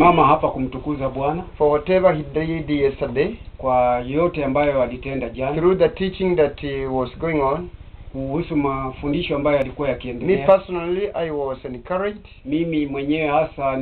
mama hapa kumtukuza Bwana for whatever he did yesterday, kwa yote ambayo alitenda jana through the teaching that uh, was going on. kuhusu mafundisho ambayo yalikuwa Me yakiendelea. personally, I was encouraged Mimi mwenyewe hasa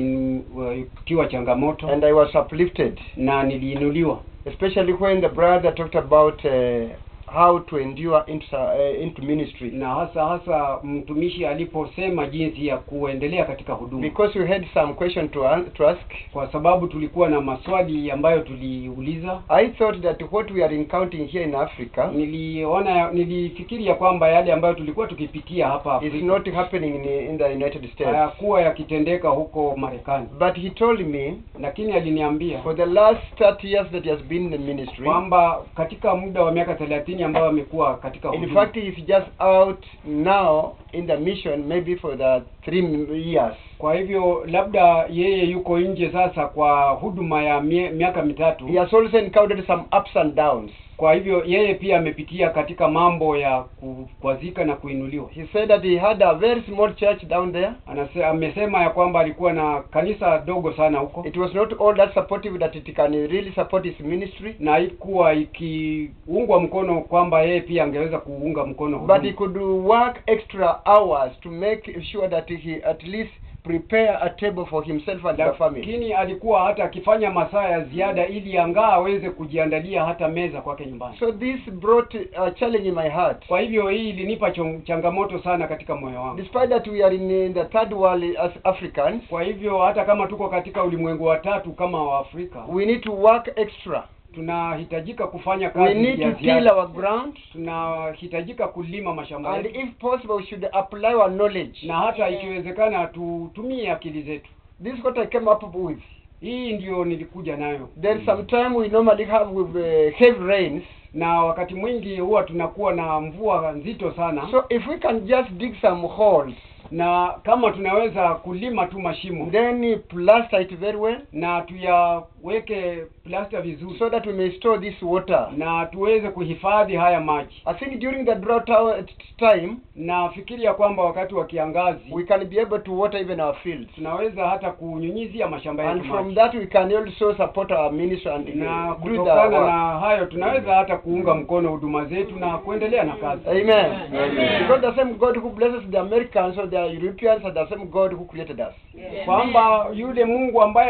nilitiwa changamoto and I was uplifted, na niliinuliwa, especially when the brother talked about uh, how to endure into, uh, into ministry. na hasa hasa mtumishi aliposema jinsi ya kuendelea katika huduma, Because we had some question to, an- to ask, kwa sababu tulikuwa na maswali ambayo tuliuliza. I thought that what we are encountering here in Africa Niliona, nilifikiri ya kwamba yale ambayo tulikuwa tukipitia hapa is Afrika not happening in, in the United States. hayakuwa yakitendeka huko Marekani, But he told me lakini aliniambia for the last 30 years that he has been in the ministry, kwamba katika muda wa miaka thelathini ambayo amekuwa katika in huduma, fact he is just out now in the mission maybe for the three years. kwa hivyo labda yeye yuko nje sasa kwa huduma ya mie, miaka mitatu. He has also encountered some ups and downs. Kwa hivyo yeye pia amepitia katika mambo ya kukwazika na kuinuliwa. He said that he had a very small church down there. Anase, amesema ya kwamba alikuwa na kanisa dogo sana huko It was not all that supportive that it can really support his ministry, na haikuwa ikiungwa mkono kwamba yeye pia angeweza kuunga mkono but he huduma. could work extra hours to make sure that he at least prepare a table for himself and the family. Lakini alikuwa hata akifanya masaa ya ziada ili angaa aweze kujiandalia hata meza kwake nyumbani. So this brought a challenge in my heart. Kwa hivyo hii ilinipa chong- changamoto sana katika moyo wangu. Despite that we are in, in the third world as Africans, Kwa hivyo hata kama tuko katika ulimwengu wa tatu kama Waafrika, we need to work extra. tunahitajika kufanya We kazi need ya to till ziada. our ground, Tunahitajika kulima mashamba and yetu, if possible, we should apply our knowledge. na hata ikiwezekana tutumie akili zetu. This is what I came up with. Hii ndio nilikuja nayo. There's some time we normally have with uh, heavy rains. na wakati mwingi huwa tunakuwa na mvua nzito sana So if we can just dig some holes, na kama tunaweza kulima tu mashimo then plaster it very well, na tuyaweke plasta vizuri so that we may store this water. na tuweze kuhifadhi haya maji I think during the drought hour- time, na fikiri ya kwamba wakati wa kiangazi we can be able to water even our fields. tunaweza hata kunyunyizia mashamba yetu And from maji that we can also support our ministry and na uh, do the kutokana work. na hayo tunaweza hata kuunga mkono huduma zetu na kuendelea na kazi Amen. Because the same God who blesses the Americans or the Europeans are the same God who created us. kwamba yule Mungu ambaye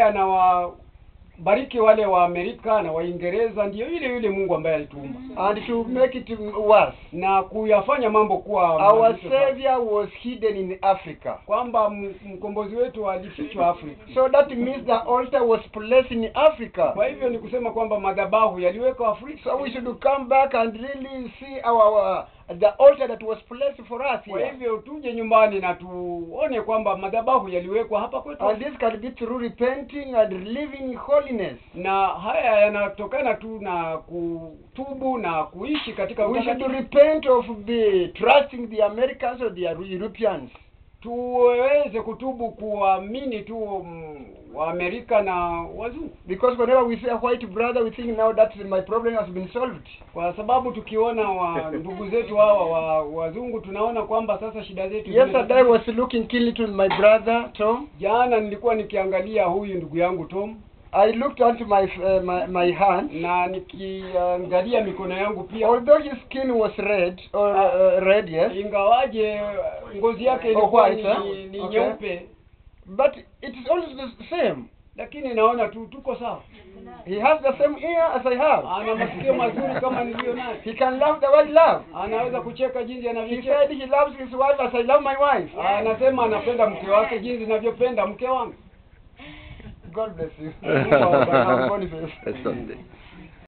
anawabariki wale wa Amerika na Waingereza ndiyo yule yule Mungu ambaye alituumba And to make it worse, na kuyafanya mambo kuwa our mazito sana. Savior was hidden in Africa. kwamba m- mkombozi wetu alifichwa Afrika. So that means the altar was placed in Africa. Kwa hivyo ni kusema kwamba madhabahu yaliwekwa Afrika. So we should come back and really see our, our the altar that was placed for us Kwa here. hivyo tuje nyumbani na tuone kwamba madhabahu yaliwekwa hapa kwetu, And this can be through repenting and living holiness. na haya yanatokana tu na kutubu na kuishi katika We should utakatifu. repent of the trusting the Americans or the Europeans. tuweze kutubu kuamini tu mm, Waamerika na wazungu, Because whenever we see a white brother, we think now that my problem has been solved. kwa sababu tukiona wa ndugu zetu hawa wa wazungu tunaona kwamba sasa shida zetu Yesterday I zime- was looking keenly to my brother Tom. Jana nilikuwa nikiangalia huyu ndugu yangu Tom I looked onto my uh, my, my hand. na nikiangalia mikono yangu pia, Although his skin was red or uh, red, yes, ingawaje ngozi yake Oh, ilikuwa white, ni, huh? ni Okay. nyeupe, but it is always the same. lakini naona tu tuko sawa. He has the same ear as I have. Ana masikio mazuri kama niliyo nayo, He can laugh the way I laugh. anaweza kucheka jinsi He anavyocheka. said he loves his wife as I love my wife. Anasema anapenda mke wake jinsi ninavyopenda mke wangu. God bless you. Mungu awabariki. God bless. Asante.